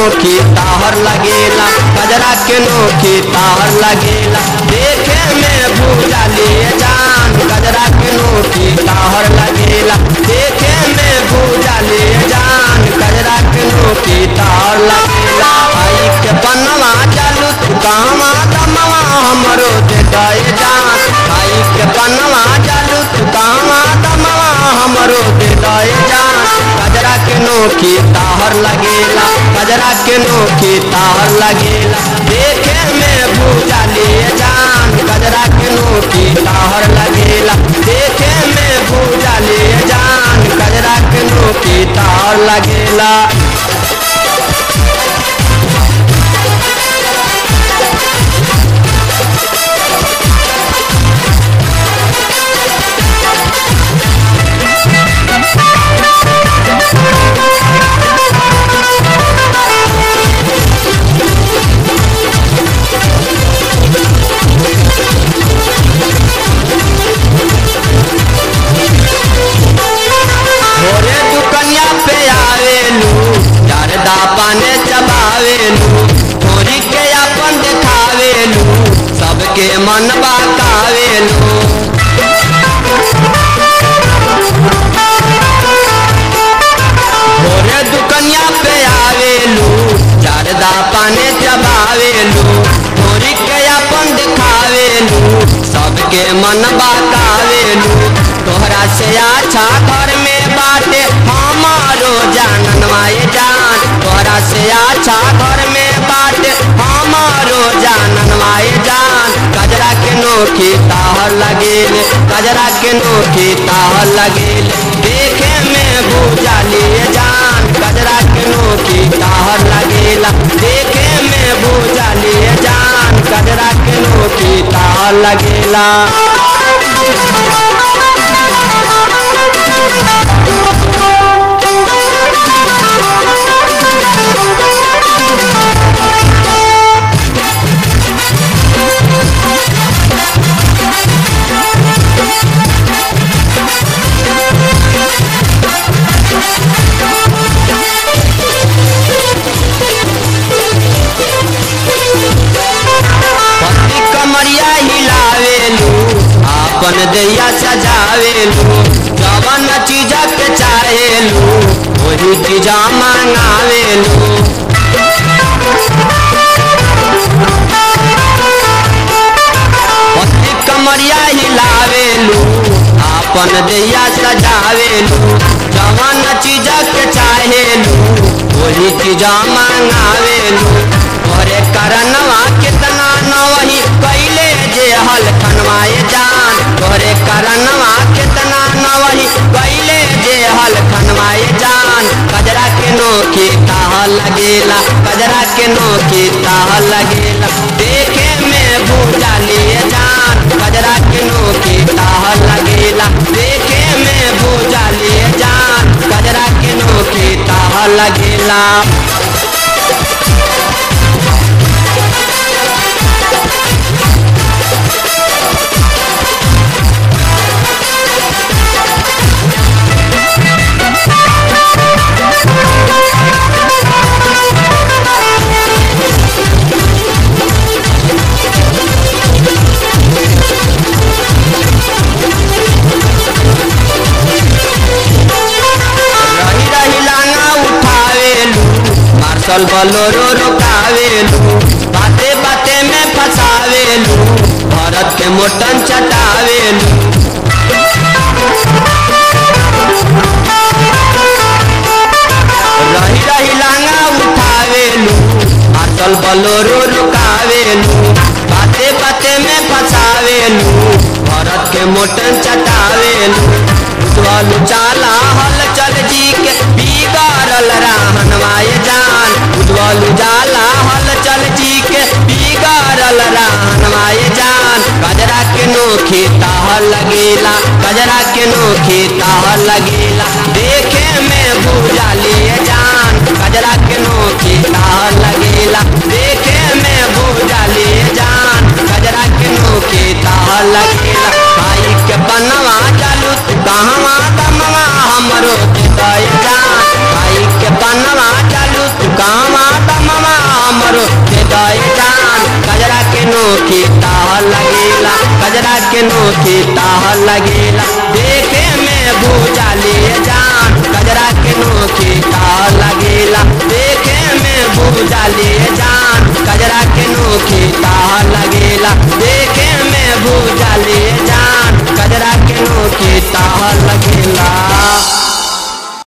नोखी ताहर लगेला कजरा के नोखी ताहर लगेला देखे में भूजा लिए जान कजरा के नोखी ताहर लगेला देखे में भूजा लिए जान कजरा के नोखी ताहर लगेला आई के बनवा चालू तू कहवा दमवा हमरो दे गए जान आई के बनवा चालू तू कहवा दमवा हमरो दे गए जान कजरा के नोखी ताहर लगेला कजरा के नोखी ताहर लगेला देखे में भूजा लिए जान कजरा के नोखी ताहर लगेला देखे में भूजा लिए जान कजरा के नोखी ताहर लगेला भोरे दुकनिया पे आवेलू जरदा पाने चबावेलू थोड़ी के अपन देखावेलू सबके मन बाकावेलू भोरे दुकनिया पे आवेलू जरदा पाने चबावेलू थोड़ी के अपन देखावेलू सबके मन बाकावेलू तोहरा से अच्छा घर में बाटे हमारो जानन माए जान तोहरा से अच्छा घर में बाटे हमारो जानन माए जान कजरा के नोखी ताहर लगेल कजरा के नोखी ताहर लगेल देखे में भूजा लिए जान कजरा के नोखी ताहर लगेला देखे में भूजा लिए जान कजरा के नोखी ताहर लगेला पति कमरिया हिलावेलू आपन दैया सजावेलू जवन चीज के चाहेलू वही चीज मांगावेलू पति कमरिया हिलावेलू आपन दैया सजावेलू जवन चीज के चाहेलू वही चीज मांगावेलू तोरे करनवा कितना नवही कैले जे हल खनवाए जान तोरे करनवा कितना नवही कैले जे हल खनवाए जान कजरा के नोखी ताह लगेला कजरा के नोखी ताह लगेला देखे में भूजा लिए जान कजरा के नोखी ताह लगेला देखे में भूजा लिए जान कजरा के नोखी ताह लगेला रही रही लांगा उठावेलू मार्शल बलोरो रोकावेलू बाते बाते में फंसावेलू भरत के मोटन चटावेलू रही रही लांगा उठावेलू मार्शल बलोरो रोकावेलू बाते बाते में फंसावेलू भरत के मोटन चटावेलू उजवल चाला हल चल जी के बिगाड़ल राहन माए जान उजवल जाला हल चल जी के बिगाड़ल राहन माए जान कजरा के नोखी ताह लगेला कजरा के नोखी ताह लगेला देखे में भूजा लिए जान कजरा के नोखी ताह लगेला देखे में भूजा लिए जान कजरा के नोखी ताह लगेला भाई के बनवा चालू तू कहवा दमवा हमरो दे जान भाई के बनवा चालू तू कहवा दमवा ताहर लगेला गजरा के नोकी ताहर लगेला देखे में भूजाली जान गजरा के नोकी ताहर लगेला देखे में भूजाली जान गजरा के नोकी ताहर लगेला देखे में भूजाली जान गजरा के नोकी ताहर लगेला